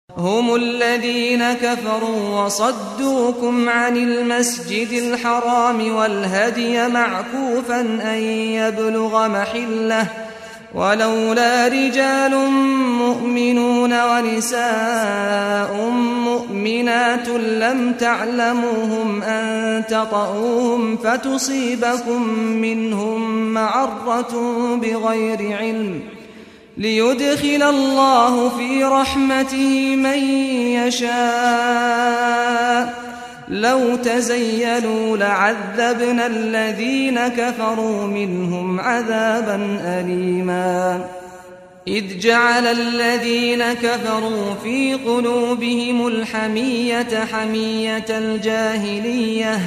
هم الذين كفروا وصدوكم عن المسجد الحرام والهدي معكوفا أن يبلغ محله ولولا رجال مؤمنون ونساء مؤمنات لم تعلموهم أن تطؤوهم فتصيبكم منهم معرة بغير علم ليدخل الله في رحمته من يشاء لو تزيلوا لعذبنا الذين كفروا منهم عذابا أليما إذ جعل الذين كفروا في قلوبهم الحمية حمية الجاهلية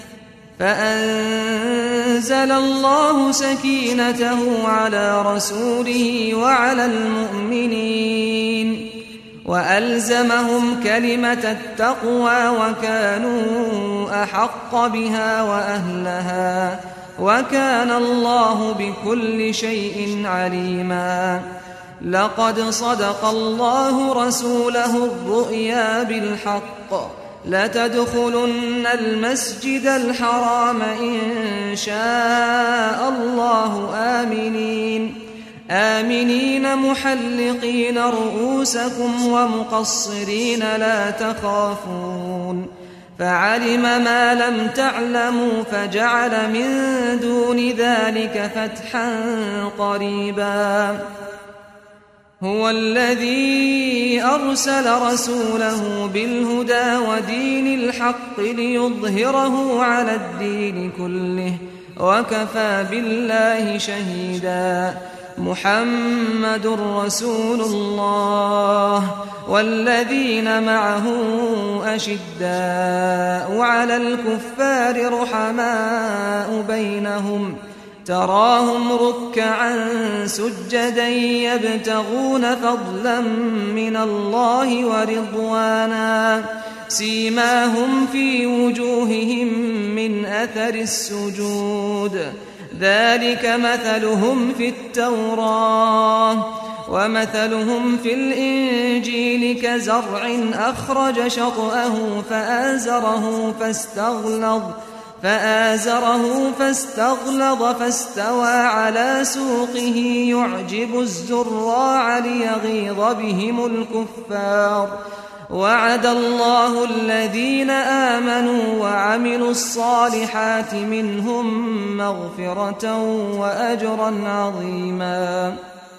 فأنزل الله سكينته على رسوله وعلى المؤمنين وألزمهم كلمة التقوى وكانوا أحق بها وأهلها وكان الله بكل شيء عليما لقد صدق الله رسوله الرؤيا بالحق لتدخلن المسجد الحرام إن شاء الله آمنين آمنين محلقين رؤوسكم ومقصرين لا تخافون فعلم ما لم تعلموا فجعل من دون ذلك فتحا قريبا هو الذي أرسل رسوله بالهدى ودين الحق ليظهره على الدين كله وكفى بالله شهيدا محمد رسول الله والذين معه أشداء على الكفار رحماء بينهم تراهم ركعا سجدا يبتغون فضلا من الله ورضوانا سيماهم في وجوههم من أثر السجود ذلك مثلهم في التوراة ومثلهم في الإنجيل كزرع أخرج شطأه فآزره فاستغلظ فآزره فاستغلظ فاستوى على سوقه يعجب الزراع ليغيظ بهم الكفار وعد الله الذين آمنوا وعملوا الصالحات منهم مغفرة وأجرا عظيما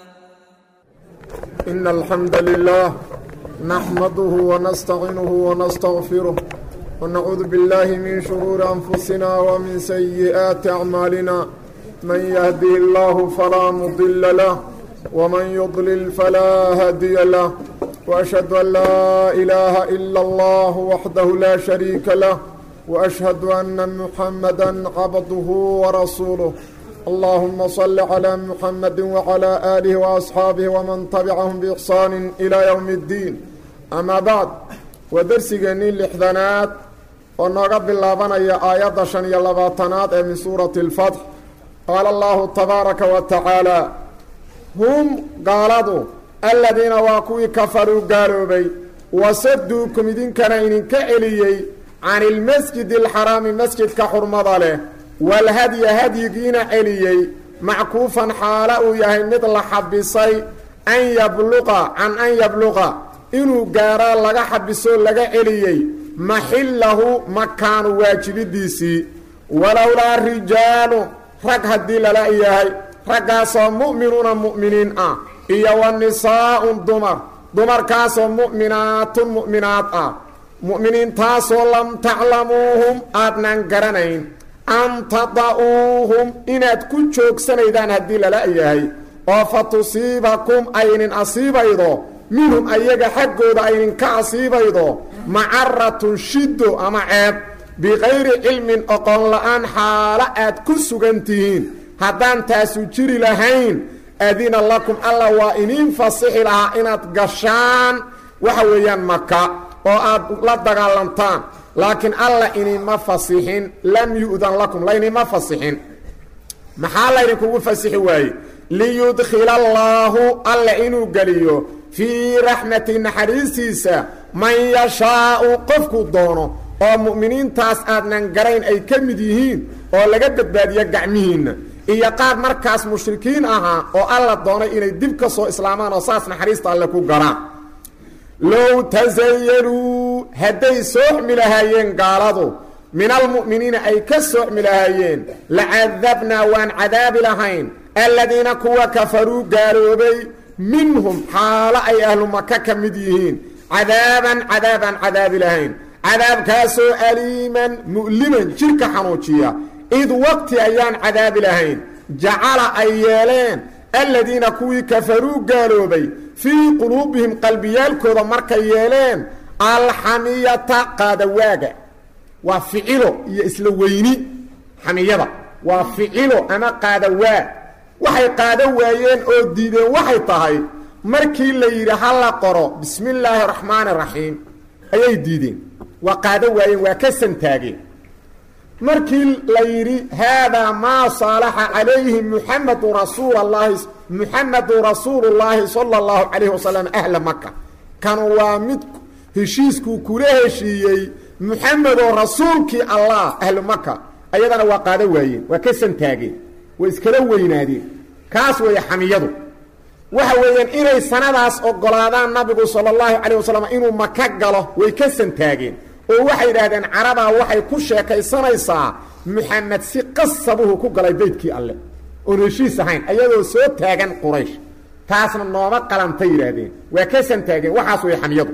إن الحمد لله نحمده ونستعينه ونستغفره ونعوذ بالله من شرور أنفسنا ومن سيئات أعمالنا من يهده الله فلا مضل له ومن يضلل فلا هادي له وأشهد أن لا إله إلا الله وحده لا شريك له وأشهد أن محمدا عبده ورسوله اللهم صل على محمد وعلى آله وأصحاabه ومن تبعهم بإحsaan إلى يوم الدين أما بعد waa dersigeennii lixdanaad oo nooga bilaabanaya aayadda shan iyo labaatanaad ee min suurati اlfatx qaala allahu tabaaraka wa tacaala hum gaaladu aladiina waa kuwii kafaruu gaaloobay wasaduukum idinkana idinka celiyey can ilmasjidi alxaraami masjidka xurmada leh walhadya hadyigiina celiyey mackuufan xaala uu yahay mid la xabisay an yabluqa can an yabluqa inuu gaaraa laga xabisoo laga celiyey maxillahu makaanu waajibidiisii walowlaa rijaalu rag haddii lala yahay raggaasoo mu'minuuna mu'miniin ah iyo wa nisaa'un dumar dumarkaasoo mu'minaatun mu'minaad ah mu'miniintaasoo lam taclamuuhum aadnaan garanayn an tada'uuhum inaad ku joogsanaydaan haddii lala yahay oo fa tusiibakum aynin asiibaydo minhum ayaga xaggooda aydinka asiibaydo macaratun shiddo ama ceeb bikayri cilmin oqon la-aan xaalo aad ku sugan tihiin haddaan taasu jiri lahayn adina lakum alla waa iniin fasixi lahaa inaad gashaan waxa weeyaan maka oo aad la dagaalantaan laakiin alla inima fasixin lam yu'dan lakum laynima fasixin maxaa laydinkugu fasixi waaye liyudkhila allaahu alla inuu geliyo fii raxmati naxariistiisa man yashaau qofku doono oo mu'miniintaas aadnan garayn ay ka mid yihiin oo laga badbaadiyo gacmihiinna iyo qaar markaas mushrikiin ahaa oo alla doonay inay dib ka soo islaamaan oo saas naxariista alle ku galaan low tasayaluu hadday sooxmi lahaayeen gaaladu min almu'miniina ay ka sooxmi lahaayeen lacadabnaa waan cadaabi lahayn aladiina kuwa kafaruu gaaloobay minhum xaalo ay ahlu maka ka mid yihiin cadaaban cadaabaan cadaabi lahayn cadaabkaasoo aliiman mu'liman jidhka xanuujiya id waqti ayaan cadaabi lahayn jacala ay yeeleen aladiina kuwii kafaruu gaaloobay fii quluubihim qalbiyaalkooda markay yeeleen alxamiyata qaadawaaga waa ficilo iyo isla weyni xamiyada waa ficilo ama qaadawaag waxay qaado waayeen oo diideen waxay tahay markii la yidhi ha la qoro bismi illaahi raxmaani raxiim ayay diideen waa qaado waayeen waa ka santaageen markii la yidhi haadaa maa saalaxa calayhi muxamadu rasuul allahi muxamadu rasuulu llaahi sala allahu calayhi wasalam ahla maka kanu waa mid heshiiskuu kula heshiiyey muxamedoo rasuulkii allah ahlu maka ayadana waa qaado waayeen waa ka santaageen way iskala weynaadeen kaas weeye xamiyadu waxa weeyaan inay sanadaas ogolaadaan nabigu sala allahu calayh wasalam inuu maka galo way ka santaageen oo waxay yidhaahdeen carabaa waxay ku sheekaysanaysaa muxamed si qasabuhu ku galay beydkii alle oon heshiis ahayn ayadoo soo taagan quraysh taasna nooma qalantay yidhaahdeen waa ka santaageen waxaas way xamiyadu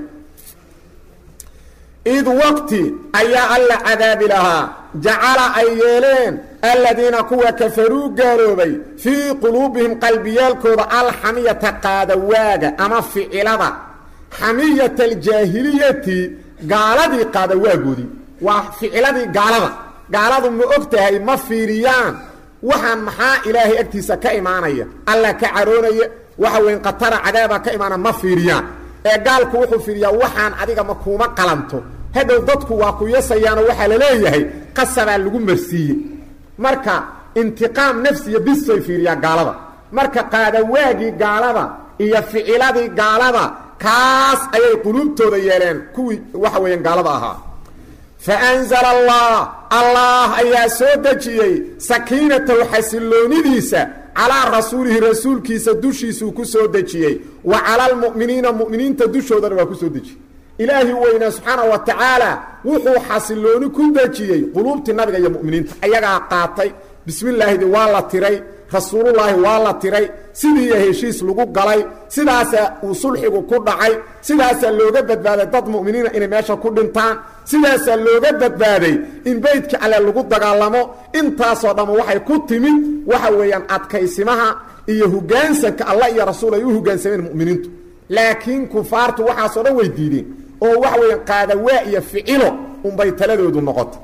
id waqti ayaa alla cadaabi lahaa jacala ay yeeleen aladiina kuwa kafaruu gaaloobay fii quluubihim qalbiyaalkooda alxamiyata qaadawaaga ama ficilada xamiyata aljaahiliyati gaaladii qaadawaagoodii waa ficiladii gaalada gaaladu ma og tahay ma fiiriyaan waxaan maxaa ilaahay agtiisa ka imaanaya alla ka caroonaya waxa weyn khatara cadaaba ka imaana ma fiiriyaan ee gaalku wuxuu fiiriyaa waxaan adiga ma kuuma qalanto hadhow dadku waa ku yasayaanoo waxaa la leeyahay qasabaa lagu marsiiyey marka intiqaam nafsiya bisay fiiriyaa gaalada marka qaadawaagii gaalada iyo ficiladii gaalada kaas ayay quluubtooda yeeleen kuwii waxa weeyaan gaalada ahaa faanzala allah allah ayaa soo dejiyey sakiinatahu xasilloonidiisa calaa rasuulihi rasuulkiisa dushiisuu ku soo dejiyey wa cala almu'miniina mu'miniinta dushoodana waa ku soo dejiyey ilaahi weynaa subxaana wa tacaala wuxuu xasillooni ku dejiyey quluubtii nabiga iyo mu'miniinta ayagaa qaatay bismi llaahidi waa la tiray rasuulullaahi waa la tiray sidiiya heshiis lagu galay sidaasaa uu sulxigu ku dhacay sidaasaa looga badbaaday dad mu'miniina inay meesha ku dhintaan sidaasaa looga badbaaday in beydka alle lagu dagaalamo intaasoo dhamma waxay ku timid waxa weeyaan adkaysimaha iyo hoggaansanka allah iyo rasuul ay u hoggaansameen mu'miniintu laakiin kufaartu waxaasoo dhan way diideen oo waxa weeyaan qaadawaa iyo ficilo unbay taladoodu noqotay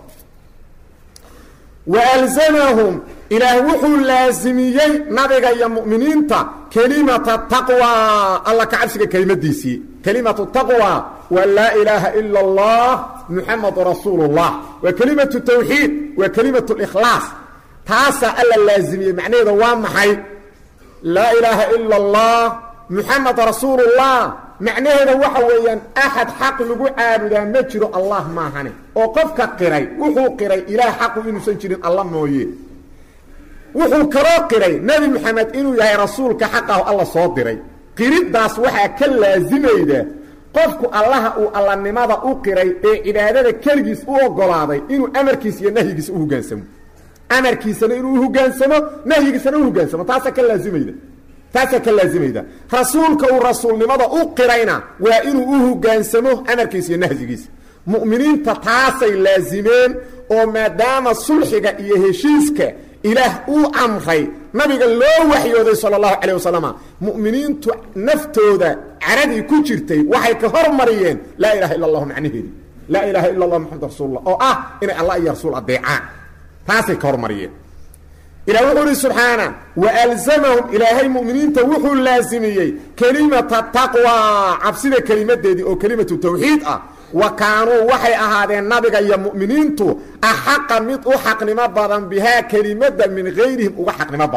waalzamahum ilaah wuxuu laasimiyey nabiga iyo mu'miniinta kelimata taqwa alla ka cabsiga kelimadiisii kelimatu taqwa waa laa ilaaha ila allah muxamadu rasuulu llah waa kelimatu tawxiid waa kelimatu likhlaas taasaa alla laasimiyey macnaheeda waa maxay laa ilaaha ila allah muxamed rasuulullah macnaheeda waxa weeyaan axad xaq lagu caabudaa ma jiro allah maahane oo qofka qiray wuxuu qiray ilaah xaqu inuusan jirin alla mooye wuxuu kaloo qiray nebi moxamed inuu yahay rasuulka xaqahu alla soo diray qiriddaas waxaa ka laasimayda qofku allaha uu allanimada u qiray ee cibaadada keligiis u ogolaaday inuu amarkiisa iyo nahyigiisa u hogaansamo amarkiisana inuu uhogaansamo nahyigiisana u hogaansamo taasaa ka laasimayda taasaa ka laazimayda rasuulka uu rasuulnimada u qirayna waa inuu u hogaansamo amarkiisa iyo nahyigiisa mu'miniinta taasay laasimeen oo maadaama sulxiga iyo heshiiska ilaah uu amray nabiga loo waxyooday sala allahu calayh wasalama mu'miniintu naftooda caradii ku jirtay waxay ka hormariyeen laa ilaha illa allahu macnaheedi laa ilaaha illa allah maxamad rasuulullah oo ah inay allah iyo rasuul adeecaan taasay ka hormariyeen ilah wuxuu ihi subxaana waalzamahum ilaahay mu'miniinta wuxuu laasimiyey kelimata taqwa cabsida kelimadeedii oo kelimatu tawxiid ah wa kaanuu waxay ahaadeen nabiga iyo mu'miniintu axaqa mid u xaqnimo badan bihaa kelimada min gayrihim uga xaqnimo badan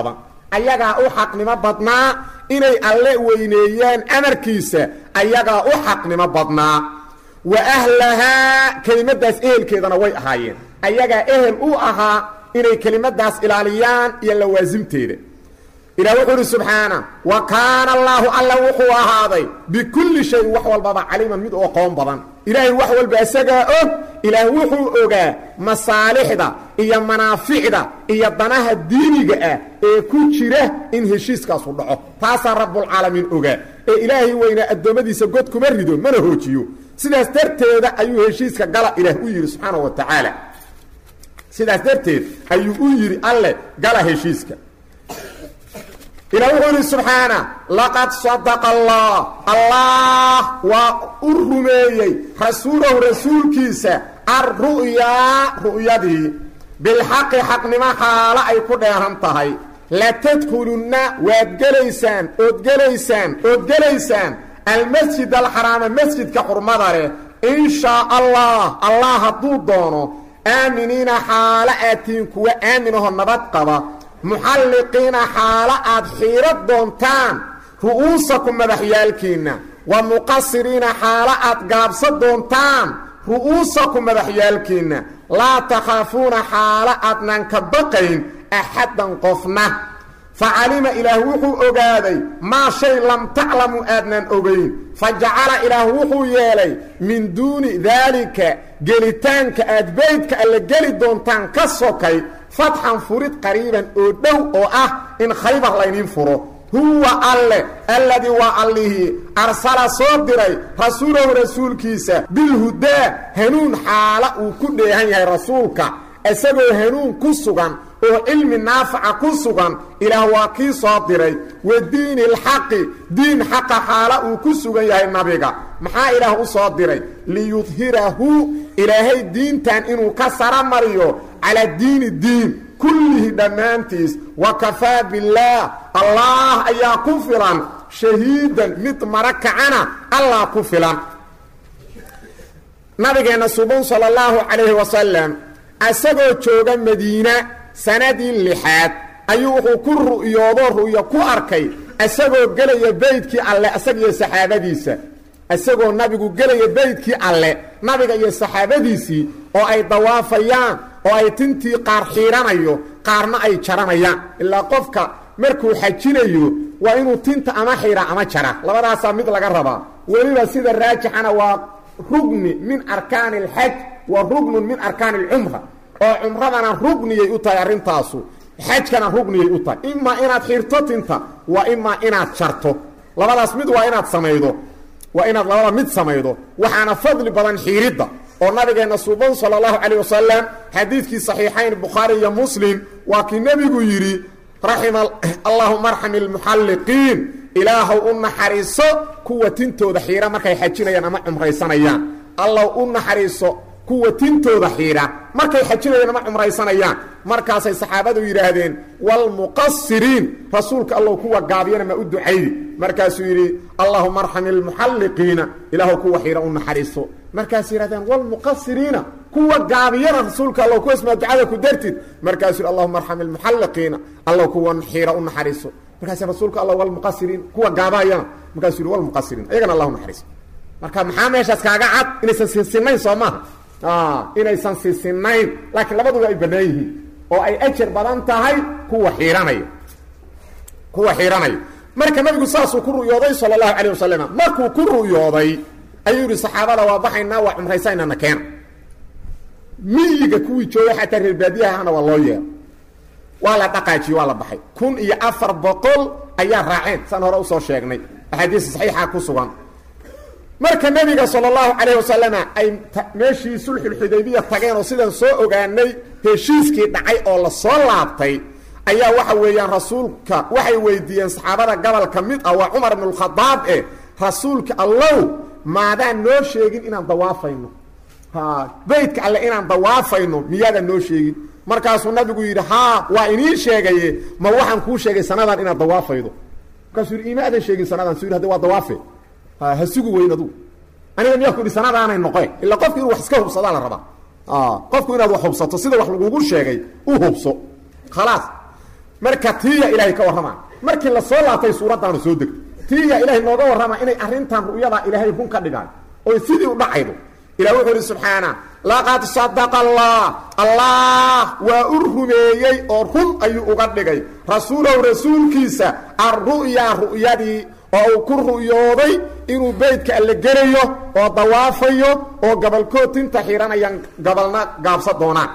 ayagaa u xaqnimo badnaa inay alle weyneeyaan amarkiisa ayagaa u xaqnimo badnaa wa ahlahaa kelimadaas ehelkeedana way ahaayeen ayagaa ehel u ahaa inay kelimadaas ilaaliyaan iyo lawaasimteeda ilah wuxuu uhi subxaana wa kaana allaahu alla wuxuu ahaaday bikulli shayin wax walbaba caliiman mid u aqoon badan ilaahay wax walba isagaa og ilaah wuxuu ogaa masaalixda iyo manaaficda iyo danaha diiniga ah ee ku jira in heshiiskaasu dhaco taasaa rabbulcaalamiin ogaa ee ilaahay weynaa addoommadiisa god kuma rido mana hoojiyo sidaas darteeda ayuu heshiiska gala ilaah u yidhi subxaana wa tacaala sidaas darteed ayuu u yidhi alle gala heshiiska ilah wuxuu yidhi subxaana laqad sadaqa allah allah waa u rumeeyey rasuulahu rasuulkiisa alru'yaa ru'yadii bilxaqi xaqnimo xaalo ay ku dheehan tahay latadkhulunna waad gelaysaan ood gelaysaan ood gelaysaan almasjid alxaraama masjidka xurmada leh in shaa allah allah hadduu doono aaminiina xaalo aatiin kuwa aaminaho nabad qaba muxalliqiina xaalo aad xiiro doontaan ru'uusakum madaxyaalkiinna wa muqasiriina xaalo aad gaabsa doontaan ru'uusakum madaxyaalkiinna laa takhaafuuna xaalo aadnaan ka baqayn axaddan qofna fa calima ilaah wuxuu ogaaday maa shay lam taclamu aadnaan ogayn fa jacala ilaah wuxuu yeelay min duuni daalika gelitaanka aad beydka alle geli doontaan ka sokay fatxan furid qariiban oo dhow oo ah in khaybar layniin furo huwa alle alladii waa allihii arsala soo diray rasuulahu rasuulkiisa bilhudaa hanuun xaala uu ku dheehan yahay rasuulka isagoo hanuun ku sugan oo cilmi naafaca ku sugan ilaah waa kii soo diray wa diini alxaqi diin xaqa xaala uu ku sugan yahay nabiga maxaa ilaah u soo diray liyudhirahu ilaahay diintan inuu ka sara mariyo calaa diini diin kullihi dhammaantiis wa kafaa billaah allah ayaa ku filan shahiidan mid mara kacana allah ku filan nabigeenna suban sala allahu calayhi wasalam isagoo jooga madiina sanadii lixaad ayuu wuxuu ku ru'yoodoo ru'yo ku arkay isagoo gelaya beydkii alle isaga iyo saxaabadiisa isagoo nabigu gelaya beydkii alle nabiga iyo saxaabadiisii oo ay dawaafayaan oo ay tintii qaar xiidhanayo qaarna ay jaranayaan ilaa qofka markuu xajinayo waa inuu tinta ama xiidha ama jara labadaasaa mid laga rabaa weliba sida raajixana waa rugni min arkaani alxaj wa rugnun min arkaani alcumra oo cumradana rugniyay u tahay arrintaasu xajkana rugniyay u tahay imaa inaad xirto tinta waa imaa inaad jarto labadaas mid waa inaad samaydo waa inaad labada mid samaydo waxaana fadli badan xiiridda oo nabigeenna suuban sala allahu calayh wasalam xadiidkii saxiixayn bukhaari iyo muslim waa kii nebigu yidhi raxima allahuma arxami almuxalliqiin ilaahow u naxariiso kuwa tintooda xiira markay xajinayaan ama cumraysanayaan allaw u naxariiso kuwa tintooda xiidha markay xajinayaan ama cumraysanayaan markaasay saxaabadu yidhaahdeen waalmuqasiriin rasuulka allow kuwa gaabiyana ma u ducaydi markaasuu yidhi allahuma arxami almuxalliqiina ilaahow kuwa xiidha u naxariiso markaasay yidhahdeen waalmuqasiriina kuwa gaabiyana rasuulka allow kuwaasmaa ducada ku dartid markaasuu yidhi allahuma arxami almuxalliqiina allow kuwa xiidha u naxariiso markaas rasuulka alla waalmuqasiriin kuwa gaabahayana markaasuu yidhi walmuqasiriin ayagana allah u naxariiso marka maxaa meeshaas kaaga cad inaysan sinsinayn soo maaha inaysan sinsinayn laakiin labaduba ay bannaan yihiin oo ay ajar badan tahay kuwa xiihanaya kuwa xiihanaya marka nabigu saasuu ku ru'yooday sala allahu calayh wasalam markuu ku ru'yooday ayuu yidhi saxaabada waa baxaynaa waa cumraysaynana keena miyiga kuwii jooga xataa reer baadiyahana waa loo yeero waa la dhaqaajiye waa la baxay kun iyo afar boqol ayaa raaceen saan hore usoo sheegnay axaadiis saxiixa ku sugan marka nebiga sala allahu calayh wasalama ay meeshii sulxulxudaybiya tageen oo sidaan soo ogaanay heshiiskii dhacay oo la soo laabtay ayaa waxa weeyaan rasuulka waxay weydiiyeen saxaabada gobol ka mid ah waa cumar ibnu lkhadaab eh rasuulka allow maadaan noo sheegin inaan dawaafayno beydka alle inaan dawaafayno miyaadaan noo sheegin markaasuu nabigu yidhi haa waa inii sheegaye ma waxaan kuu sheegay sanadan inaad dawaafaydo markaasuu yidhi ima aadan sheegin sanadan su yidhi hade waa dawaafe ha sugu weyn adugu aniga miyaa ku yidhi sanadaanay noqe illa qofku inuu wax iska hubsadaa la rabaa qofku inaad wax hubsato sida wax lagugu sheegay u hubso khalaas marka tiiya ilaahay ka warrama markii la soo laabtay suuraddaanu soo degtay tiiya ilaahay nooga warrama inay arrintan ru'yadaa ilaahay run ka dhigaan oy sidii u dhacaydo ilah wuxuu ihi subxaana laqad sadaqa allah allah waa u rumeeyey oo run ayuu uga dhigay rasuulahu rasuulkiisa alru'yaa ru'yadii oo uu ku ru'yooday inuu beydka alle gelayo oo dawaafayo oo gabalkood tinta xihanayaan gabalna gaabsa doonaan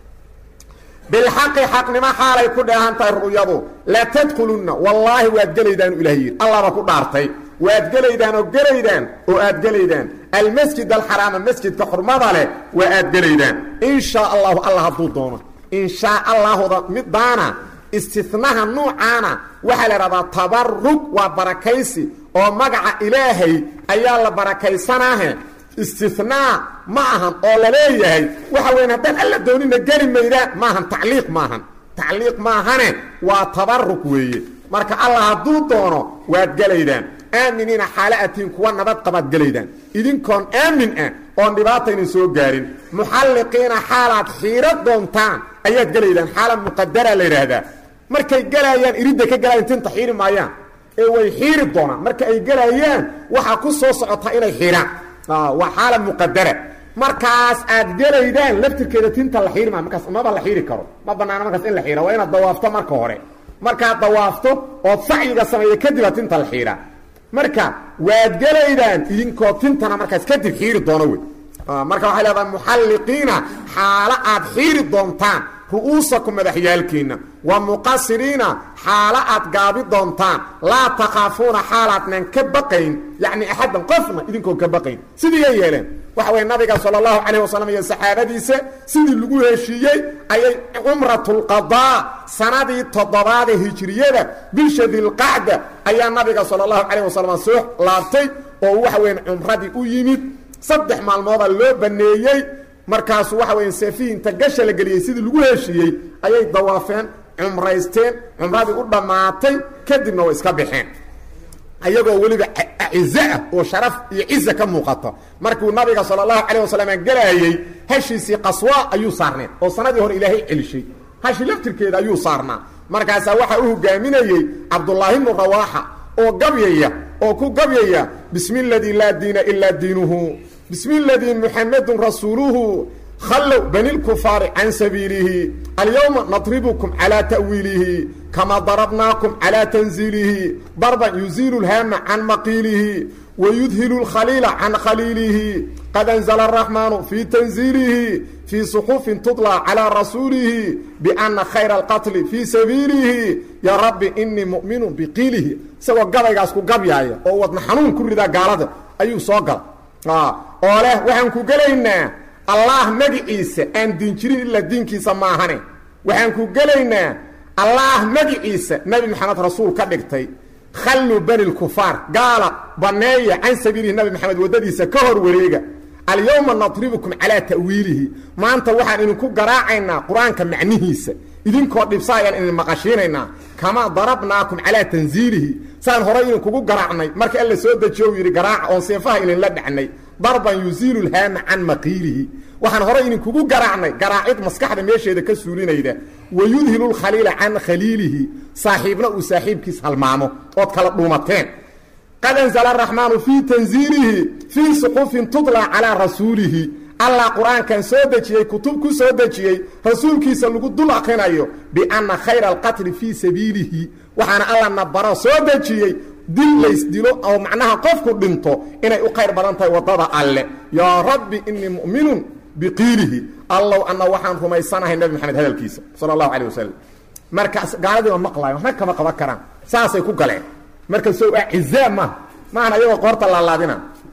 bilxaqi xaqnimo xaalay ku dheehan tahay ru'yadu la tadkhulunna wallaahi waad gelaydaanu ilaah yidhi allahba ku dhaartay waad gelaydaan oo gelaydaan oo aad gelaydaan almasjid alxaraama masjidka xurmada leh waa aad gelaydaan in shaa allahu allah hadduu doono in shaa allahuda midaana istinaha nuucaana waxaa la idhahdaa tabarug waa barakaysi oo magaca ilaahay ayaa la barakaysanaahe istinaa ma ahan oo la leeyahay waxa weyan haddaan alla doonina geli maydaan maahan tacliiq maahan tacliiq maahane waa tabarug weeye marka allah hadduu doono waad gelaydaan aaminiina xaala atiin kuwa nabad qabaad gelaydaan idinkoon aamin ah oon dhibaataynan soo gaarin muxalliqiina xaalaad xiiro doontaan ayaad gelaydaan xaala muqadara la yidhaahdaa markay gelaayaan iridda ka gelayan tinta xiiri maayaan ee way xiiri doonaan marka ay gelayaan waxaa ku soo socotaa inay xiiraan waa xaala muqadara markaas aad gelaydaan laftirkeeda tinta la xiiri maayo markaas maba la xiiri karo ma banaana markaas in la xiira waa inaad dawaafto marka hore markaad dawaafto ood sacyiga sameeya kadibaa tinta la xiiraa marka waad gelaydaan idinkoo tintana markaas kadib xiiri doono wey marka waxay leedahay muxalliqiina xaalo aad xiiri doontaan ru'uusakum madaxyaalkiinna wa muqasiriina xaalo aad gaabi doontaan laa takhaafuuna xaalaadnan ka baqayn yacni axaddan qofna idinkoon ka baqayn sidiiyay yeeleen waxa weye nabiga sala allahu calayh wasalam iyo saxaabadiisa sidii lagu heshiiyey ayay cumratulqadaa sanadii toddobaada hijiriyada bisha dilqacda ayaa nabiga sala allahu calayh wasalam soo laabtay oo waxa weyan cumradii u yimid saddex maalmooda loo baneeyey markaasu waxa weya seefihii inta gasha la geliyey sidii lagu heshiiyey ayay dawaafeen cumraysteen cumradii u dhammaatay kadibna way iska baxeen ayagoo weliba cize ah oo sharaf iyo ciza ka muuqato markuu nabiga sala allahu calayh wasalam gelaayey hashiisii qaswa ayuu saarneen oo sanadii hore ilaahay celishay hashi laftirkeeda ayuu saarnaa markaasaa waxaa u hogaaminayey cabdullaahi bnu rawaaxa oo gabyaya oo ku gabyaya bismi اladii laa diina ilaa diinuhu bismi اladii muxamedun rasuuluhu khallow bani lkufaari can sabiilihi alyowma nadribukum calaa ta'wiilihi kama darabnaakum calaa tanziilihi darban yuziilu lhaama can maqiilihi wayudhilu lkhaliila can khaliilihi qad anzla araxmaanu fii tanziilihi fii suxufin tudlى calىa rasuulihi biana khayra alqatli fii sabiilihi yaa rabbi inii mu'minu biqiilihi isagoo gabaygaas ku gabyaaya oo wadna xanuun ku ridaa gaalada ayuu soo gala oo leh waxaan ku gelaynaa allah magiciisa aan diin jirin ilaa diinkiisa maahane waxaan ku gelaynaa allah magiciisa nebi maxamed rasuul ka dhigtay khalluu bani lkufaar gaala banneeya can sabiilihi nabi maxamed waddadiisa ka hor wareega alyowma nadribukum calaa ta'wiilihi maanta waxaan idinku garaacaynaa qur-aanka macnihiisa idinkoo dhibsa ayaan idin maqashiinaynaa kamaa darabnaakum calaa tanziilihi saan horay idinkugu garaacnay marka alla soo dejiyo uu yidhi garaaca oon seefaha idinla dhacnay darban yuziilu lhaama can maqiilihi waxaan horay idinkugu garaacnay garaacid maskaxda meesheeda ka suulinayda wayudhilu lkhaliila can khaliilihi saaxiibna uu saaxiibkiis halmaamo ood kala dhuumateen qad anzla araxmaanu fii tanziilihi fii suxufin tudlaa calaa rasuulihi allah qur-aankan soo dejiyey kutub ku soo dejiyey rasuulkiisa lagu dul akrinayo bianna khayra alqatli fii sabiilihi waxaana alla nabaro soo dejiyey dil laysdilo oo macnaha qofku dhinto inay u khayr badan tahay waddada alle yaa rabbi inii mu'minun biqiilihi allow anna waxaan rumaysanahay nebi maxamed hadalkiisa sala allahu calay wasalam markaas gaaladii ma maqlaayo waxna kama qaban karaan saasay ku galeen marka sow acizaa maaha maahan ayagoo qoorta laalaadina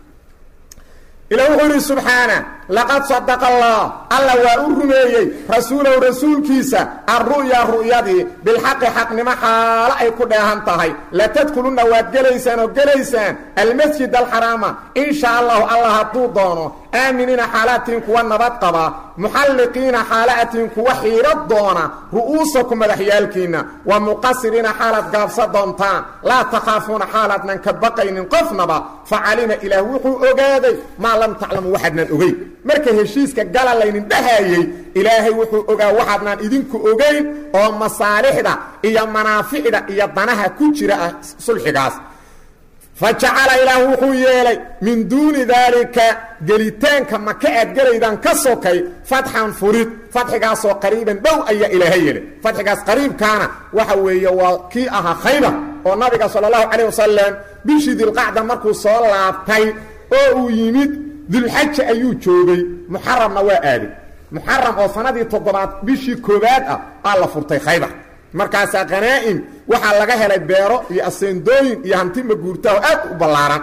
ila wuxuu yidhi subxaana laqad sadaqa allah alla waa u rumeeyey rasuulahu rasuulkiisa alru'ya ru'yadii bilxaqi xaqnimo xaalo ay ku dheehan tahay latadkulunna waad gelaysaan oo gelaysaan almasjid alxaraama in shaa allahu allah hadduu doono aaminiina xaalatiin kuwa nabad qaba muxalliqiina xaalaatiin kuwa xiiro doona ru'uusakum madaxyaalkiinna wa muqasiriina xaalaad gaabsa doontaan laa takhaafuuna xaalaadnan ka baqaynin qofnaba facalima ilaah wuxuu ogaaday maa lam taclamu waxaadnan ogeyn marka heshiiska gala laynin dhahayey ilaahay wuxuu ogaa waxaadnaan idinku ogayn oo masaalixda iyo manaaficda iyo danaha ku jira ah sulxigaas fa jacala ilaah wuxuu yeelay min duuni daalika gelitaanka maka aad gelaydaan ka sokay fatxan furid fadxigaasoo qariiban dhow ayaa ilaahay yeelay fadxigaas qariibkaana waxa weeye waa kii ahaa khaybar oo nabiga sala allahu calayh wasalam bishii dilqacda markuu soo laabtay oo uu yimid dulxaja ayuu joogay muxaramna waa aaday muxaram oo sanadii toddobaad bishii koowaad ah aa la furtay khaybar markaasaa khanaa'im waxaa laga helay beero iyo aseendooyin iyo hanti maguurtaho aad u ballaaran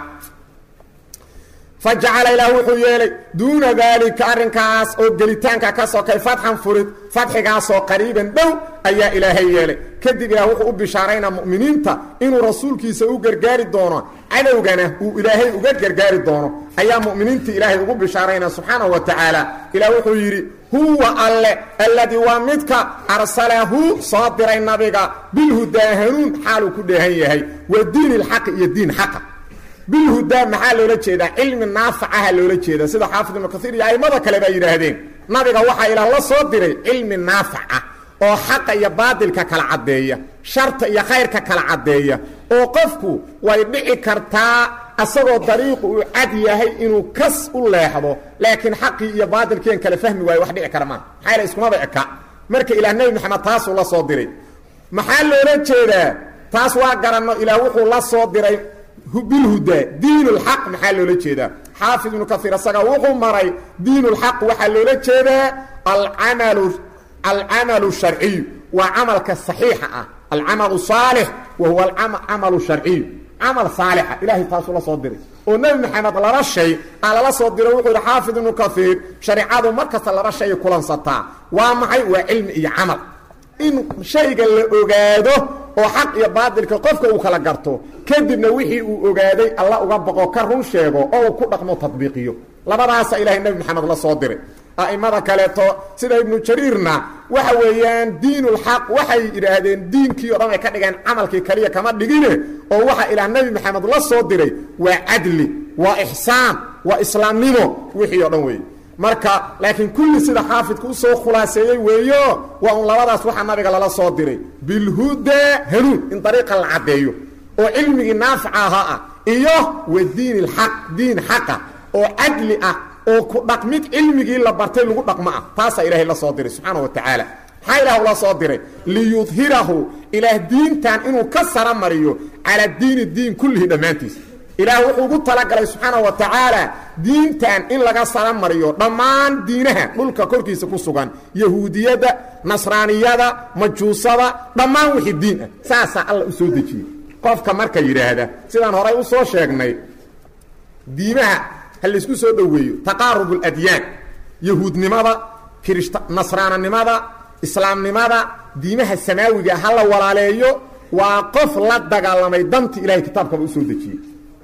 fa jacala ilaah wuxuu yeelay duuna daalika arrinkaas oo gelitaanka ka sokay fatxan furid fadxigaasoo qariiban dhow ayaa ilaahay yeelay kadib ilaah wuxuu u bishaaraynaa mu'miniinta inuu rasuulkiisa u gargaari doono cadowgana uu ilaahay uga gargaari doono ayaa mu'miniinta ilaahay ugu bishaaraynaa subxaanahu wa tacaala ilaah wuxuu yidhi huwa alle alladii waa midka arsalahu soo diray nabiga bilhudaa hanuun xaaluu ku dheehan yahay wa diini lxaqi iyo diin xaqa bilhudaa maxaa loola jeedaa cilmi naafacaha loola jeeda sida xaafid ibnu kaiir iyo a'immada kale baa yidhaahdeen nabiga waxaa ilaah la soo diray cilmi naafac ah oo xaqa iyo baadilka kala caddeeya sharta iyo khayrka kala caddeeya oo qofku way dhici kartaa asagoo dariiqu uu cad yahay inuu kas u leexdo laakiin xaqii iyo baadilkiian kala fahmi waayo wax dhici kara maa maxaa yaele iskumaba eka marka ilaah nebi maxamed taasuu la soo diray maxaa loola jeedaa taas waa garanno ilaah wuxuu la soo diray bilhudaa diin lxaq maxaa loola jeedaa xaafid ibnu kaiir isaga wuxuu maray diin lxaq waxaa loola jeedaa alamalu alcamalu sharciyu waa camalka saxiixa ah alcamalu saalix wa huwa alcamalu sharciyu camal saalixa ilahay taasuu la soo diray oo nebi maxamed laba shay aa lala soo diro wuxuu yidhi xaafid ibnu kaiir shareicadu mar kasta laba shay kulansataa waa maxay waa cilmi iyo camal in shayga la ogaado oo xaq iyo baadilka qofka uu kala garto kadibna wixii uu ogaaday alla uga boqo ka run sheego oo uu ku dhaqmo tadbiiqiyo labadaasa ilahay nebi maxamed la soo diray a'imada kaleeto sida ibnu jariirna waxa weeyaan diinulxaq waxay yidhaahdeen diinkii o dhan ay ka dhigeen camalkii kaliya kama dhigine oo waxa ilaah nebi maxamed la soo diray waa cadli waa ixsaan waa islaamnimo wixii o dhan weeye marka laakiin kulli sida xaafidka usoo khulaaseeyey weeyo waa un labadaas waxaa nabiga lala soo diray bilhudaa hanuun in dariiqa la caddeeyo oo cilmigii naafica ahaa ah iyo wa diin ilxaq diin xaqa oo cadli ah oo ku dhaqmid cilmigii la bartay lagu dhaqmo ah taasaa ilaahay la soo diray subxaana wa tacaala maxaa ilaah ula soo diray liyudhirahu ilaah diintan inuu ka sara mariyo calaa diini diin kullihi dhammaantiis ilaah wuxuu ugu talagalay subxaana wa tacaala diintan in laga sara mariyo dhammaan diinaha dhulka korkiisa ku sugan yahuudiyadda nasraaniyada majuusada dhammaan wixii diin ah saasaa alla u soo dejiyey qofka marka yidhaahda sidaan horay u soo sheegnay diimaha ha laysku soo dhoweeyo taqaarub اladyaan yahuudnimada kirishta nasraananimada islaamnimada diimaha samaawiga ha la walaaleeyo waa qof la dagaalamay danti ilahay kitaabkaba usoo dejiyey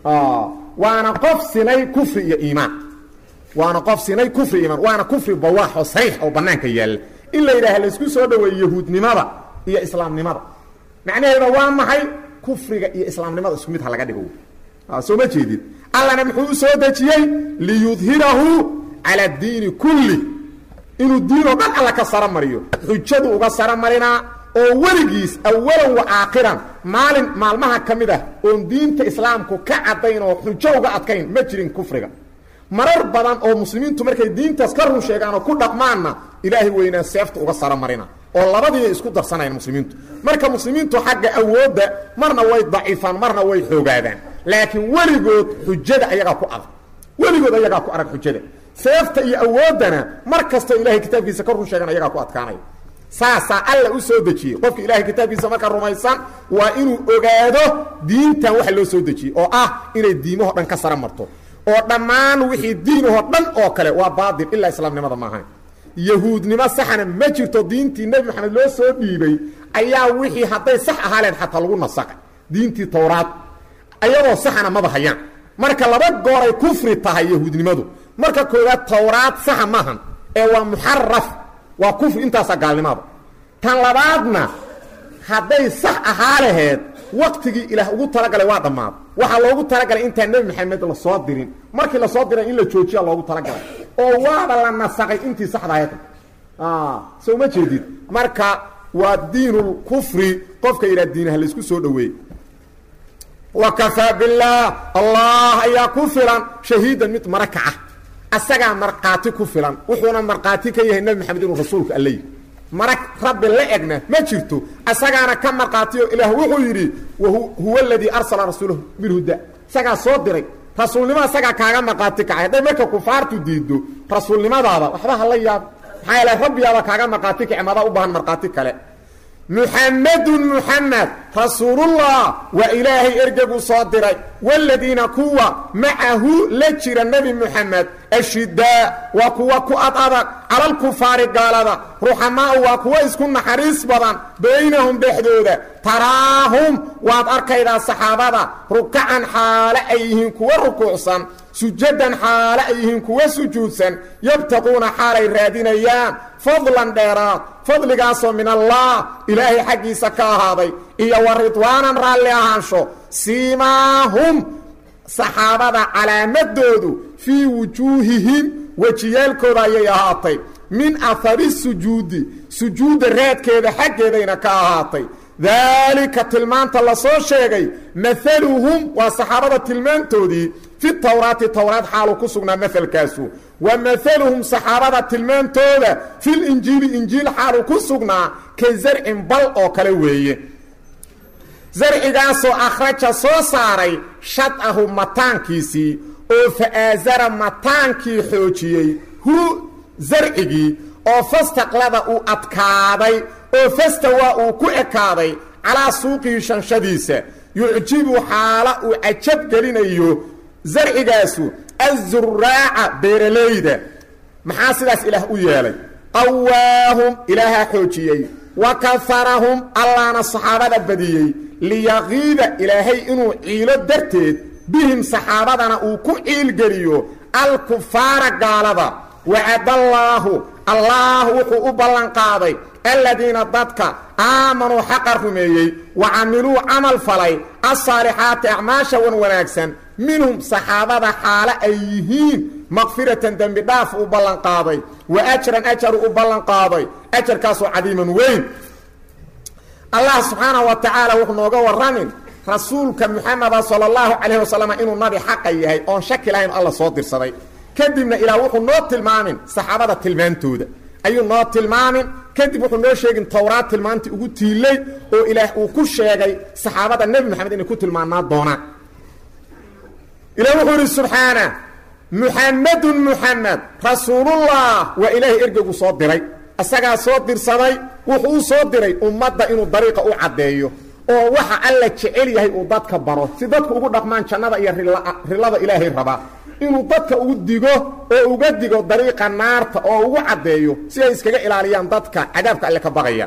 waana qof sinay kufri iyo iimaan waana qof sinay kufri iimaan waana kufri bawaax oo sariix oo bannaanka yaalla in la yidhaha laysku soo dhoweeyo yahuudnimada iyo islaamnimada macnaheeda waa maxay kufriga iyo islaamnimada isku mid ha laga dhigo soo ma jeedid allana muxuu u soo dejiyey liyudhirahu cala diini kulli inuu diin oo dhan alla ka sara mariyo xujadu uga sara marinaa oo weligiis awalan wa aakhiran maalin maalmaha ka mid ah oon diinta islaamku ka caddayn oo xujo uga adkayn ma jirin kufriga marar badan oo muslimiintu markay diintaas ka run sheegaan oo ku dhaqmaanna ilaahay weynaa seefta uga sara marina oo labadiiay isku darsanayan muslimiintu marka muslimiintu xagga awoodda marna way daciifaan marna way xoogaadaan laakiin weligood xujada ayagaa ku adag weligood ayagaa ku arag xujada seefta iyo awooddana mar kastoo ilahay kitaabkiisa ka run sheegan ayagaa ku adkaanaya saasaa alla u soo dejiyey qofka ilahay kitaabkiisa marka rumaysan waa inuu ogaado diintan waxa loo soo dejiyey oo ah inay diimahoo dhan ka sara marto oo dhammaan wixii diinahoo dhan oo kale waa baatil ilaa islaamnimada maahan yahuudnimo saxna ma jirto diintii nebi maxamed loo soo dhiibay ayaa wixii hadday sax ahaaleen xataa lagu nasaqay diintii towraad ayagoo saxna maba hayaan marka laba gooray kufri tahay yahuudnimadu marka koowaad towraad saxa maahan ee waa muxaraf waa kufri intaasaa gaalnimada tan labaadna hadday sax ahaa laheed waktigii ilaah ugu talagalay waa dhammaad waxaa loogu talagalay intaan nebi maxamed lasoo dirin markii lasoo diray in la joojiya loogu talagalay oo waaba la nasaqay intii saxda ahayd soo ma jeedid marka waa diinulkufri qofka yidhaha diinaha laysku soo dhoweeyey wa kafaa billaah allah ayaa ku filan shahiidan mid maraka ah asagaa markhaati ku filan wuxuuna markhaati ka yahay nebi maxamed inuu rasuulka alla yihi marag rabbi la egna ma jirto asagaana ka markhaatiyo ilaah wuxuu yidhi huwa aladii arsala rasuulahu bilhuda isagaa soo diray rasuulnimo isagaa kaaga markhaati kacay hadday marka kufaartu diido rasuulnimadaada waxba hala yaab maxaa yeele rabbiyaaba kaaga markhaati kace madaa u baahan markhaati kale muxamedun muxamed rasuulullah waa ilaahay ergegu soo diray waaladiina kuwa macahu la jira nebi muxamed ashidaa waa kuwa ku ad adag calalkufaari gaalada ruxamaau waa kuwa isku naxariis badan baynahum dhexdooda taraahum waad arkaydaa saxaabada rukacan xaale ay yihiin kuwa rukuucsan sujadan xaale ay yihiin kuwa sujuudsan yabtaquuna xaalay raadinayaan fadlan dheeraad fadligaasoo min allah ilaahay xaggiisa ka ahaaday iyo wa ridwaanan raalli ahaansho siimaahum saxaabada calaamadoodu fii wujuuhihim wejiyaalkooda ayay ahaatay min ahari sujuudi sujuudda raadkeeda xaggeedayna ka ahaatay daalika tilmaanta la soo sheegay maaluhum waa saxaabada tilmaantoodii fi tawraati towraad xaalu ku sugnaa maalkaasu wa maaluhum saxaabada tilmaantooda filinjiili injiil xaalu ku sugnaa ka zarcin bal oo kale weeye zarcigaasoo akhraja soo saaray shadahu mataankiisii oo fa'aasara mataankii xoojiyey hu zarcigii oo fastaqlada uu adkaaday oo fastawaa uu ku ekaaday calaa suuqihi shanshadiisa yucjibu xaala uu cajab gelinayo zarcigaasu azuraaca beeralayda maxaa sidaas ilaah u yeelay qawaahum ilaahaa xoojiyey wa kaharahum allaana saxaabada badiyey liyaqiida ilaahay inuu ciilo darteed bihim saxaabadana uu ku ciilgeliyo alkufaara gaalada wacadallaahu allaah wuxuu u ballanqaaday aladiina dadka aamanuu xaqa rumeeyey wa camiluu camal falay asaalixaati acmaasha wan wanaagsan minhum saxaabada xaale ay yihiin makfiratan dembi dhaaf u ballanqaaday wa ajran ajaru u ballanqaaday ajarkaasoo cadiiman weyn allah subxaanahu wa tacaala wuxuu nooga warramin rasuulka muxameda sala allahu calayh wasalam inuu nabi xaqa yahay oon shaki lahayn alla soo dirsaday kadibna ilaah wuxuu noo tilmaamin saxaabada tilmaantooda ayuu noo tilmaamin kadib wuxuu noo sheegin towraad tilmaantii ugu tiilay oo ilaah uu ku sheegay saxaabada nebi moxamed inay ku tilmaanaa doonaan ilah wuxuu yidhi subxaana muxamedun muxamed rasuulullah waa ilaahay ergegu soo diray isagaa soo dirsaday wuxuu u soo diray ummadda inuu dariiqa u caddeeyo oo waxa alla jecel yahay uu dadka baro si dadku ugu dhaqmaan jannada iyo rilada ilaahay rabaa inuu dadka ugu digo oo uga digo dariiqa naarta oo ugu caddeeyo si ay iskaga ilaaliyaan dadka cadaabka alle ka baqaya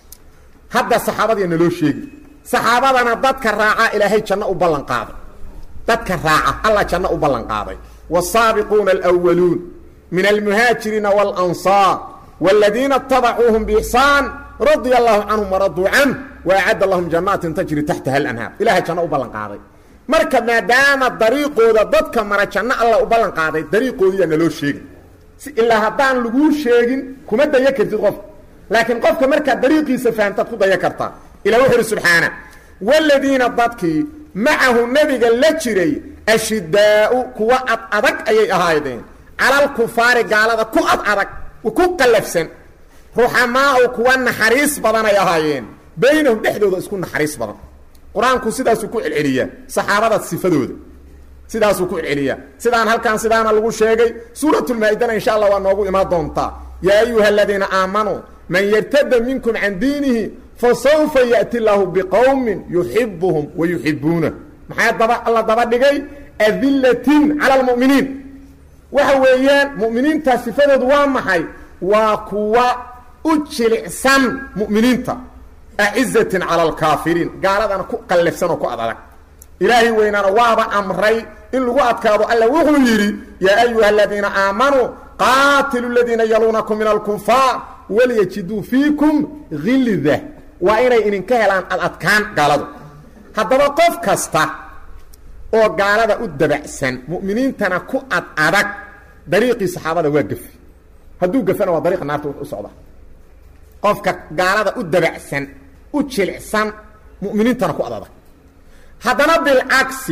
hadda saxaabadiya naloo sheegi saxaabadana dadka raaca ilaahay janno u ballanqaaday dadka raaca alla janno u ballanqaaday والsaabiquuna اlأwaluun min almuhaajiriina wاlanصاar wاladiina اtabacuuhum bإxsaan radia allahu canhum waraduu can waacadda lahum janaatin tajri taxtaha alanhaar ilahay janno u ballan qaaday marka maadaama dariiqooda dadka mara janno alla u ballan qaaday dariiqoodiyaa naloo sheegin si ilaa haddaan laguu sheegin kuma daya kartid qofka laakiin qofka markaad dariiqiisa fahamtaad ku daya kartaa ilah wuxu uhi subxaana wladiina dadkii macahu nebiga la jiray ashidaau kuwa ad adag ayay ahaydeen calalkufaari gaalada ku ad adag ku qallafsan ruxamaau kuwa naxariis badan ay ahaayeen baynahum dhexdooda isku naxariis badan qur-aanku sidaasuu ku celceliyaa saxaabada sifadooda sidaasuu ku celceliyaa sidaan halkan sidaana lagu sheegay suuratulmaa-idana insha allah waa noogu imaan doontaa yaa ayuha aladiina aamanuu man yartada minkum can diinihi fasawfa ya'ti llaahu biqowmin yuxibuhum wa yuxibuuna maxaa daba alla daba dhigay adilatin cala almu'miniin waxa weeyaan mu'miniinta sifadoodu waa maxay waa kuwa u jilicsan mu'miniinta acizatin cala alkaafiriin gaaladana ku qallafsan oo ku ad adag ilaahay weynaana waaba amray in lagu adkaado alla wuxuu yidhi yaa ayuha aladiina aamanuu qaatilu ladiina yaluunakum min alkufaar walyajiduu fiikum hilda waa inay idinka helaan ad adkaan gaaladu haddaba qof kasta oo gaalada u dabacsan mu'miniintana ku ad adag dariiqii saxaabada waa gafi hadduu gafana waa dariiqa naarta u socda qofka gaalada u dabacsan u jilicsan mu'miniintana ku adadag haddana bilcagsi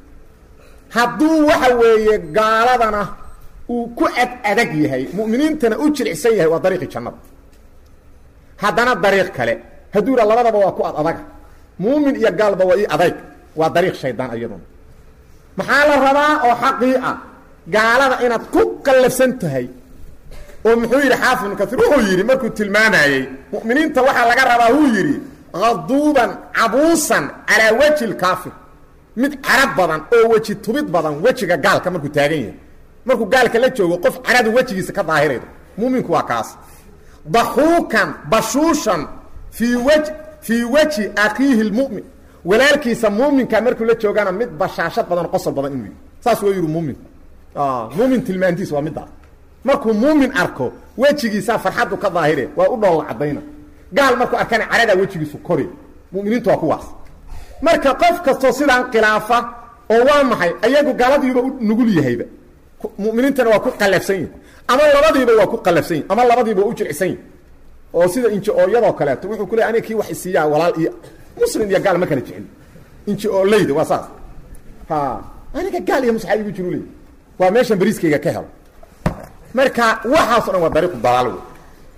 hadduu waxa weeye gaaladana uu ku ad adag yahay mu'miniintana u jilicsan yahay waa dariiqii jannada haddana dariiq kale hadduu yidha labadaba waa ku ad adaga muumin iyo gaalba waa ii adayg waa dariiq shaydaan iyaduna maxaa la rabaa oo xaqii ah gaalada inaad ku qallafsan tahay oo muxuu yidhi xaafid ibnu kaiir wuxuu yidhi markuu tilmaamayey mu'miniinta waxaa laga rabaa wuu yidhi haduuban cabuusan calaa weji lkaafir mid carab badan oo weji tubid badan wejiga gaalka markuu taagan yahay markuu gaalka la joogo qof caradu wejigiisa ka daahiraydo muuminku waa kaas daxuukan bashuushan fii w fii weji akiihi lmu'min walaalkiisa muuminka markuu la joogana mid bashaashad badan qosol badan inuu yihi saas waa yidhi muumin muumin tilmaantiis waa midaas markuu muumin arko wejigiisaa farxaddu ka daahire waa u dhoolla cadayna gaal markuu arkana caradaa wejigiisu kori muminiintu waa kuwaas marka qof kastoo sidaan khilaafa oo waa maxay ayagu gaaladiiba u nugul yahayba muminiintana waa ku qalafsan yihin ama labadiiba waa ku qalafsan yihin ama labadiiba waa u jircsan yihin oo sida inji-ooyadoo kaleeto wuxuu ku leey aniga kii wax isiiyaa walaal iyo muslim iyo gaal ma kala jecel inji-oolayda waa saas ha aniga gaal iyo musxaa igu jiru leey waa meeshan bariiskayga ka helo marka waxaaso dhan waa dariiqu dalaal wey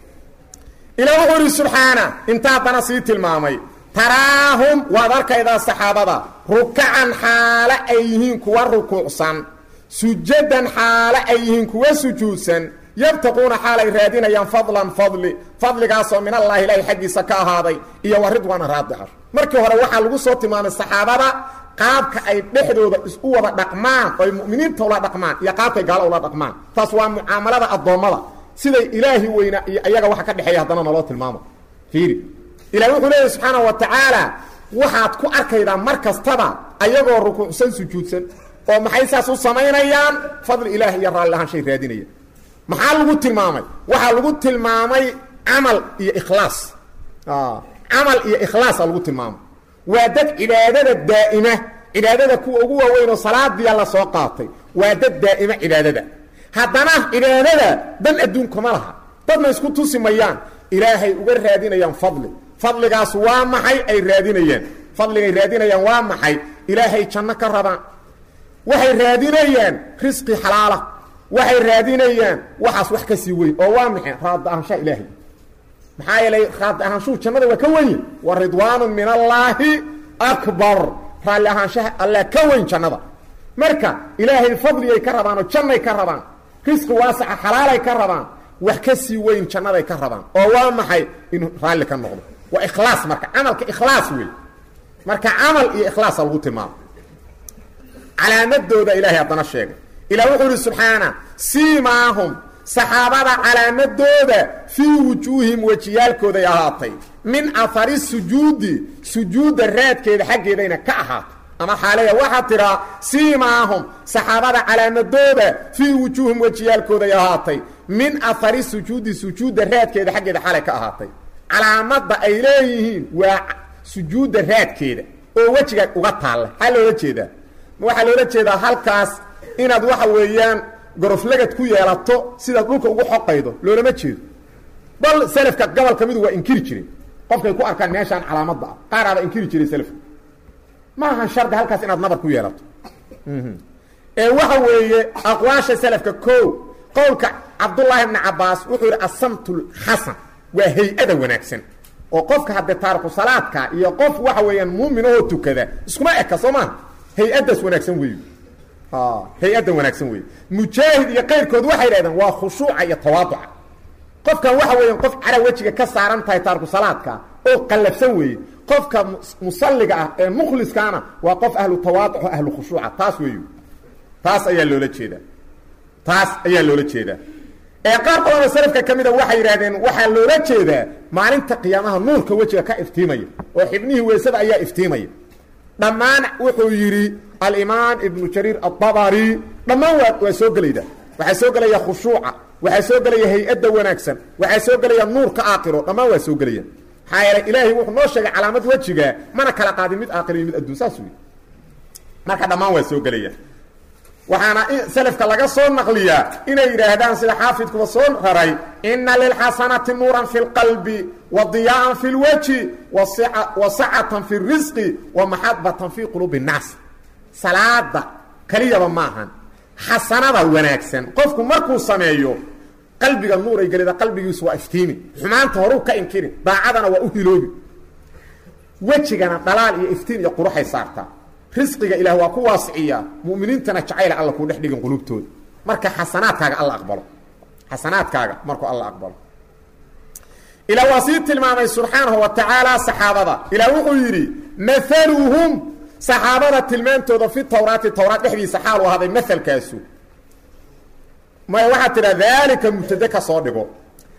ilaa wuxuu ihi subxaana inta haddana sii tilmaamay taraahum waad arkaydaa saxaabada rukacan xaale ay yihiin kuwa rukuucsan sujadan xaale ay yihiin kuwa sujuudsan yabtaquuna xaal ay raadinayaan fadlan fadli fadligaasoo min allaahi ilaahi xaggiisa ka ahaaday iyo wa ridwaana raadica markii hore waxaa lagu soo tilmaamay saxaabada qaabka ay dhexdooda isu wada dhaqmaan oo ay mu'miniinta ula dhaqmaan iyo qaabkay gaalo ula dhaqmaan taas waa mucaamalada addoommada siday ilaahi weyna iyo ayaga waxa ka dhexeeya haddana naloo tilmaamo fiiri ilahi wuxuu leeyahy subxaana wa tacaala waxaad ku arkaydaa mar kastaba ayagoo rukuucsan sujuudsan oo maxay saas u samaynayaan fadli ilaah iyo raalli ahaan shay raadinaya maxaa lagu tilmaamay waxaa lagu tilmaamay camal iyo ikhlaas camal iyo ikhlaasa lagu tilmaamay waa dad cibaadada daa'ima cibaadada kuwa ugu waaweyn oo salaadiya la soo qaatay waa dad daa'ima cibaadada haddana cibaadada dan adduunkama laha dadna isku tusi mayaan ilaahay uga raadinayaan fadli fadligaas waa maxay ay raadinayaan fadligay raadinayaan waa maxay ilaahay janno ka rabaan waxay raadinayaan risqi xalaala waxay raadinayaan waxaas wax ka sii weyn oo waa maxay raadda ahaanshaha ilaahay maxaa yeelay raadda ahaanshuhu jannada waa ka wenye wa ridwaanu min allaahi akbar raalli ahaanshaha alla ka weyn jannada marka ilaahay fadligay ka rabaan oo jannay ka rabaan risqi waasaca xalaalay ka rabaan wax ka sii weyn jannaday ka rabaan oo waa maxay inuu raalli ka noqdo waa ikhlaas marka camalka ikhlaas wey marka camal iyo ikhlaasa lagu tilmaamo calaamadooda ilaahay haddana sheegay ilah wuxuu ihi subxaana siimaahum saxaabada calaamadooda fii wujuuhim wejiyaalkooday ahaatay min ahari sujuudi sujuudda raadkeeda xaggeedayna ka ahaatay ama xaaleya waxaa tiraa siimaahum saxaabada calaamadooda fii wujuuhim wejiyaalkooday ahaatay min ahari sujuudi sujuudda raadkeeda xaggeeda xalay ka ahaatay calaamadda ay leeyihiin waa sujuudda raadkeeda oo wejiga uga taalla maxaa loola jeedaa waxaa loola jeedaa halkaas inaad waxa weeyaan goroflagad ku yeelato sidaad dhulka ugu xoqaydo loolama jeedo bal selafka gobol ka midu waa inkiri jireen qofkay ku arkaan meeshaan calaamadda ah qaaraaba inkiri jiray selafka ma ahan shardi halkaas inaad nabar ku yeelato ee waxa weeye aqwaasha selafka ko qowlka cabdullaahi bni cabaas wuxuu yidhi asamtul xasan waa hay-ada wanaagsan oo qofka haddee taariku salaadka iyo qof waxa weeyaan muuminahoo tukada iskuma eka soo maaha hay-addaas wanaagsan weeyo hay-addan wanaagsan weeye mujaahid iyo qayrkood waxay dhahdeen waa khushuuca iyo tawaaduca qofkan waxa weeyaan qof cara wejiga ka saaran tahay taariku salaadka oo qallafsan weeye qofka musalliga ah ee mukhliskaana waa qof ahlu tawaaduc oo ahlu khushuuca taas weeyo taas ayaa loola jeedaa taas ayaa loola jeedaa ee qaar badanoo salafka ka mida waxay yidhahdeen waxaa loola jeedaa maalinta qiyaamaha nuurka wejiga ka iftiimaya oo xibnihii weysada ayaa iftiimaya dhammaan wuxuu yidhi alimaam ibnu jariir aلطabari dhammaan waa waa soo gelayda waxaa soo gelaya khushuuca waxaa soo gelaya hay-adda wanaagsan waxaa soo gelaya nuurka aakiro dhammaan waa soo gelaya maxaa yeelay ilaahay wuxuu noo sheegay calaamad wejiga mana kala qaadin mid aakiro iyo mid adduun saas wey marka dhammaan waa soo gelaya waxaana selafka laga soo naqliyaa inay yidhaahdaan sida xaafidkuba soo raray ina lilxasanati nuuran fi lqalbi wa diyaa'an fi lwajhi wa sacatan fi risqi wa maxabatan fi quluubi nnaas salaada keliyaba maahan xasanada wanaagsan qofku markuu sameeyo qalbiga nuuray gelida qalbigiisu waa iftiimi xumaanta horuu ka inkirin daacadana waa u hiloobi wejigana dhalaal iyo iftiin iyo quruxay saartaa risqiga ilaah waa ku waasiciyaa mu'miniintana jacayla alla kuu dhex dhigin qulubtooda marka xasanaadkaaga alla aqbalo xasanaadkaaga markuu alla aqbalo ilaa waa sii tilmaamay subxaanahu wa tacaala saxaabada ilaah wuxuu yidhi maaluhum saxaabada tilmaantooda fi tawraati tawraat dhexdiisa xaalu ahaaday maalkaasu maya waxaa tidhaa daalika mubtade ka soo dhigo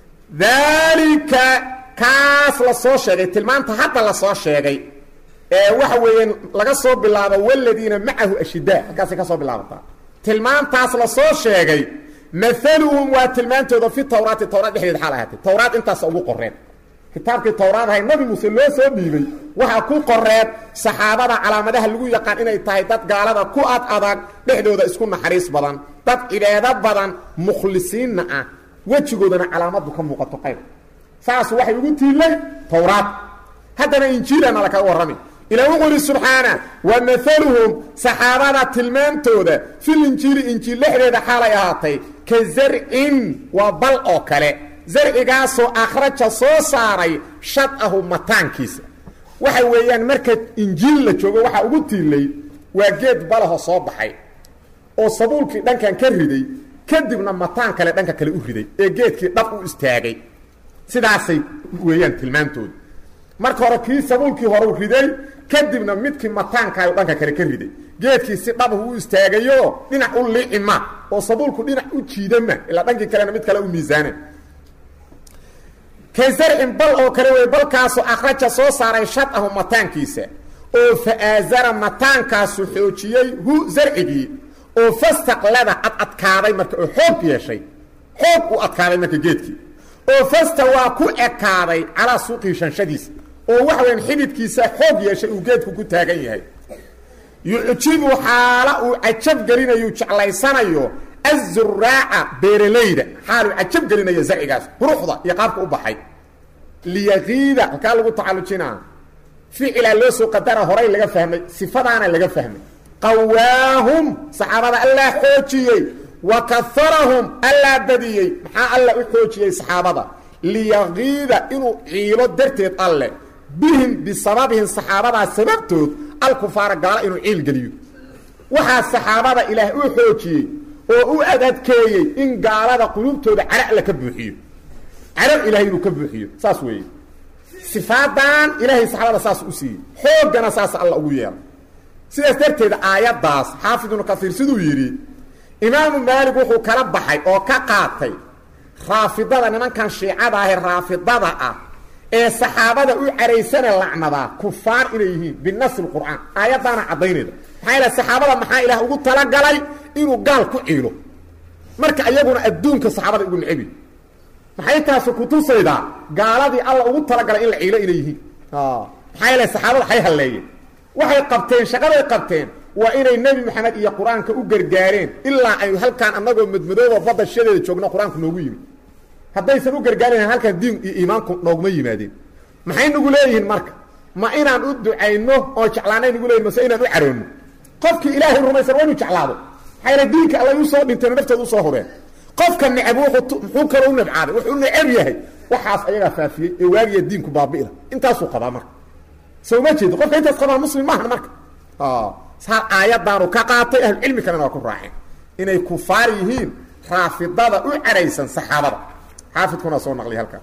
daalika kaas la soo sheegay tilmaanta hadda la soo sheegay ee waxa weeyaan laga soo bilaabo waladiina macahu ashidaa halkaasay ka soo bilaabataa tilmaantaas la soo sheegay maaluhum waa tilmaantooda fi tawraati tawraat dhexdeeda xaal ahaatay tawraat intaasa ugu qoreen kitaabkii tawraad ahay nabi muuse loo soo dhiibay waxaa ku qoreed saxaabada calaamadaha lagu yaqaan inay tahay dad gaalada ku ad adag dhexdooda isku naxariis badan dad cibaado badan mukhlisiinna ah wejigoodana calaamadu ka muuqato qayb saas waxay ugu tiilay tawraad haddana injiilana lakaga warrami ilah wuxuu ihi subxaana wa maaluhum saxaabada tilmaantooda fil injiili injiil dhexdeeda xaalay ahaatay ka zarcin waa bal oo kale zarcigaasoo akhraja soo saaray shadahu mataankiisa waxa weeyaan marka injiil la joogo waxaa ugu tiilay waa geed balaho soo baxay oo sabuulkii dhankan ka riday kadibna mataan kale dhanka kale u riday ee geedkii dhab u istaagay sidaasay weeyaan tilmaantooda marka hore kii sabuulkii horeu riday kadibna midkii mataankaayo dhanka kale ka riday geedkii si dhabahu u istaagayo dhinac u liicima oo sabuulku dhinac u jiidama ilaa dhankii kalena mid kale u miisaana ka zarcin bal oo kale wey balkaasu akhraja soo saaray shadahu mataankiisa oo fa'aazara mataankaasu xoojiyey hu zarcigii oo fastaqlada ad adkaaday marka oo xoog yeeshay xoog u adkaaday marka geedkii oo fasta waa ku ekaaday calaa suuqii shanshadiisa oo waxa weyan xididkiisa xoog yeeshay uu geedku ku taagan yahay yucjibu xaala uu cajab gelinayu jeclaysanayo azuraaca beeralayda xaaluu cajab gelinayo zarcigaas quruxda iyo qaabka u baxay liyaqiida halkaa lagu tacallujinaa ficilaa loo soo qadara horay laga fahmay sifadaana laga fahmay qawaahum saxaabada allaa xoojiyey wa kaharahum allaa badiyey maxaa alla u xoojiyey saxaabada liyaqiida inuu ciilo darteed alle bihim bisababihim saxaabadaa sababtood alkufaara gaala inuu ciil geliyo waxaa saxaabada ilaah u xoojiyey oo u adadkeeyey in gaalada qulubtooda cara alla ka buuxiyo caro ilahay inuu ka buuxiyo saas weeye sifaadan ilaahay saxaabada saas u siiyey xooggana saas alla ugu yeelay sidaas darteed aayaddaas xaafid ibnu kasiir siduu yidhi imaamu maalig wuxuu kala baxay oo ka qaatay raafidada nimankan shiicada ahee raafidada ah ee saxaabada u caraysana lacnadaa kufaar inay yihiin binasi lqur'aan aayaddaana caddaynayda maxaa yaele saxaabada maxaa ilaah ugu talagalay inuu gaal ku ciilo marka iyaguna adduunka saxaabada ugu necebi maxay taasi kutusaydaa gaaladii alla ugu talagalay in la ciilo inay yihiin maxaa yeele saxaabada hay halleeyeen waxay qabteen shaqaday qabteen waa inay nebi moxamed iyo qur-aanka u gargaareen ilaa ay halkaan annagoo madmadooba badda shadeeda joogno qur-aanku noogu yimid haddaysan u gargaarin halkaan diin iyo iimaanku nooguma yimaadeen maxay nagu leeyihiin marka ma inaan u ducayno oo jeclaanay nagu leeyihin mase inaan u caroonno qofkii ilaahay rumaysan waa inu jeclaado maxaa yeele diinka alla usoo dhinteen naftooda usoo hureen qofka necab muxuu kaloo u nabcaaday wuxuu u necab yahay waxaas ayagaa faafiyey ee waagiya diinku baabi'ila intaasuu qabaa marka soo ma jeedo qofka intaas qabaa muslim maahan marka saa aayadaanu ka qaatay ahlucilmi kalena waa ku raaceen inay kufaar yihiin raafidada u cadhaysan saxaabada xaafidkuna soo naqliya halkaa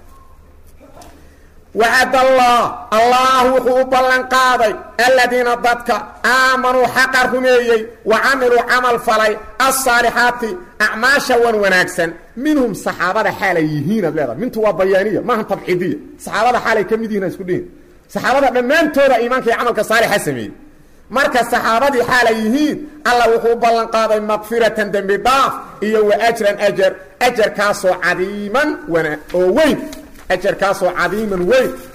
wacad allah allah wuxuu u ballan qaaday aladiina dadka aamanuu xaqa rumeeyey wa camiluu camal falay alsaalixaati acmaasha wan wanaagsan minhum saxaabada xaalay yihiin ad leedahay mintu waa bayaaniya maaha tabciidiya saxaabada xaalay ka mid yihin isku dhihin saxaabada dhammaantooda iimaanka iyo camalka saalixa sameeyey marka saxaabadii xaalay yihiin alla wuxuu u ballan qaaday makfiratan dembi dhaaf iyo wa ajran ajar ajarkaasoo cadiiman wana oo weyn ajarkaasoo cadiiman weyn